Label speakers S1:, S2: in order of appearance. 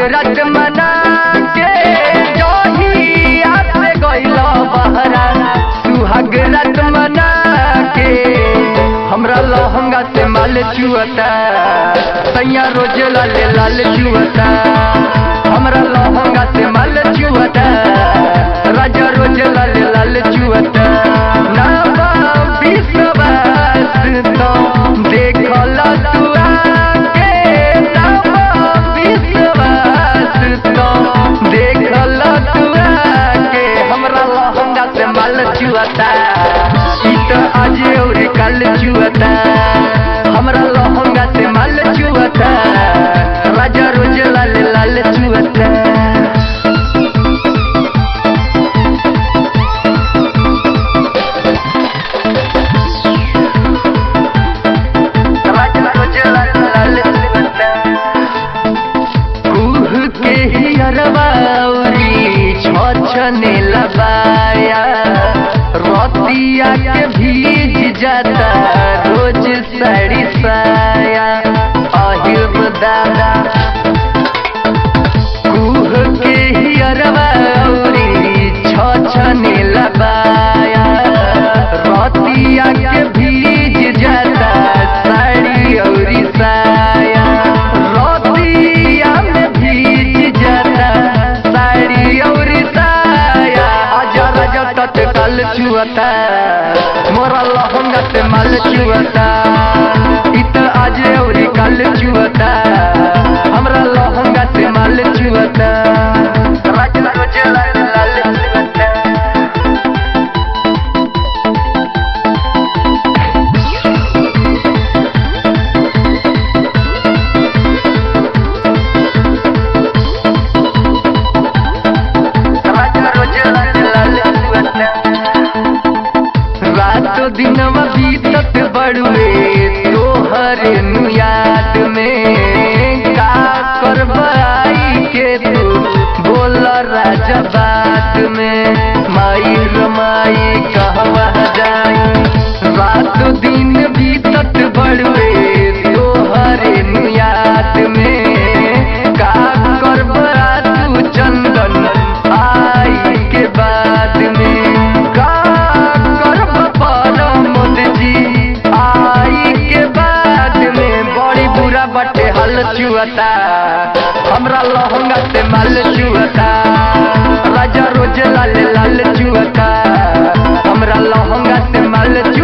S1: रात मना के जोहिया से गइल बहरा सुहाग रात मना के हमरा लहंगा से माल चुअता सैया रोज लाल लाल चुअता हमरा लहंगा से माल चुअता राजा रोज लाल लाल चुअता ना बा विश्वास तो देखल तू आके ना बा विश्वास तो देखल तू आके हमरा लहंगा से माल चुअता ई तो आज और कल चुअता हमरा लहंगा से माल चुअता राजा रोज लाल लाल चुअता कुह के ही अरबाउरी छछने लबाया रतिया के भीज जाता रोज साड़ी साया अहिब दादा कुह के ही अरबाउरी छछने लबाया रतिया के भीज जाता साड़ी औरी साया रतिया में भीज जाता साड़ी औरी साया आजा राजा तत्काल छुअता मोरा लहंगा से माल छुअता इत आज औरी काल छुअता हमरा लहंगा से माल छुअता राजा रोज लाल लाल छुअता रातो दिन बीतत बड़ुए तोहरे नु याद में का करबाई के तू बोल राजा बात में माई रमाई कहवा जाई रातो दिन बीतत बड़ुए तोहरे नु याद में का करबा तू चंदन आई के बाद में का करब परमोद जी आई के बाद में बड़ी बुरा बटे हल चुअता हमरा लहंगा से माल चुअता राजा रोज लाल लाल चुअता हमरा लहंगा से माल चुअता